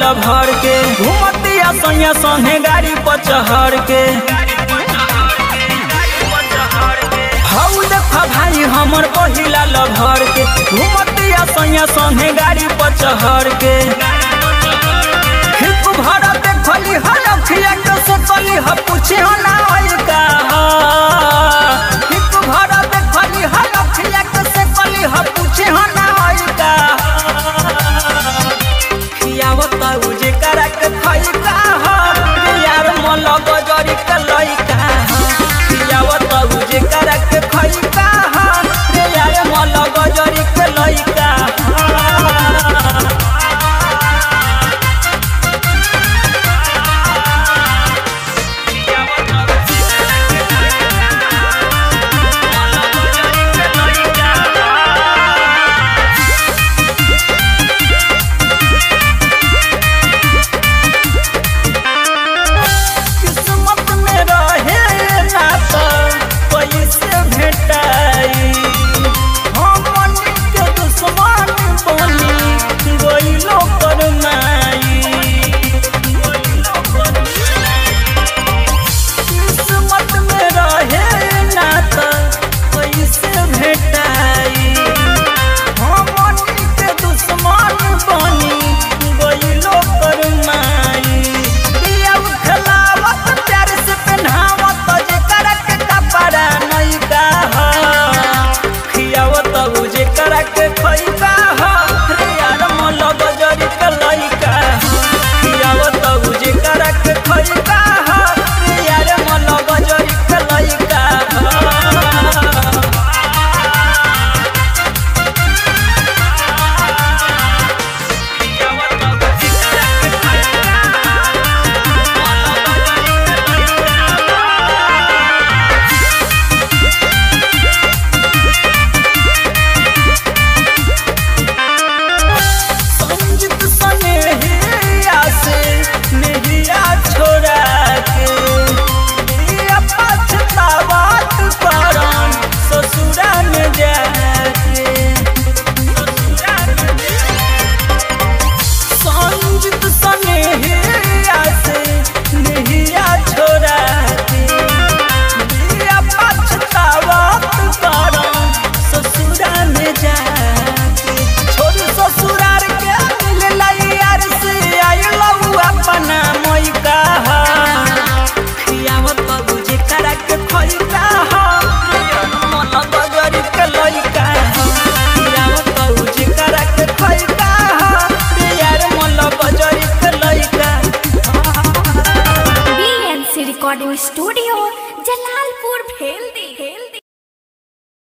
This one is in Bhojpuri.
भर के घूमतिया सैया संगे गाड़ी पर चढ़ के हऊ देख भाई हमर पहिला लभर के घूमतिया सैया संगे गाड़ी पर चढ़ के हिप भरा देखली हर अखिया के सोचली ह पूछे हो ना होई का हिप भरा देखली हर अखिया के सोचली ह पूछे हो ना होई का खियावत उजे करा के खई का हो यार मन गजरी के लई का खियावत उजे करा के खई का हो रे यार मन गजरी के लई का किस्मत में रहे ना तो पैसे भेटाई हमन के दुश्मन बनी गइलो पर माई किस्मत में रहे ना तो पैसे भेटाई हमन के दुश्मन बनी गइलो पर माई दिया उठलावत प्यार से पहनावत जे करक कपड़ा नहीं का हो खियावत उजे करक खई का हो रे यार मन गजरी के लइका खियावत उजे करक खई का हो रे यार मन गजरी के लइका संजित सनेहिया से नेहिया छोड़ा के दिया पछतावत परम ससुरा में जाके संजित सनेहिया से नेहिया छोड़ा के दिया पछतावत परम ससुरा में जाके छोड़ ससुरार के मिल यार से आइलौ अपना मोई का खियावत बुझे करा के खोई का मन बगरी के लइका खियावत बुझे करा के खोई का यार मन बजरी के लइका BNC Recording Studio.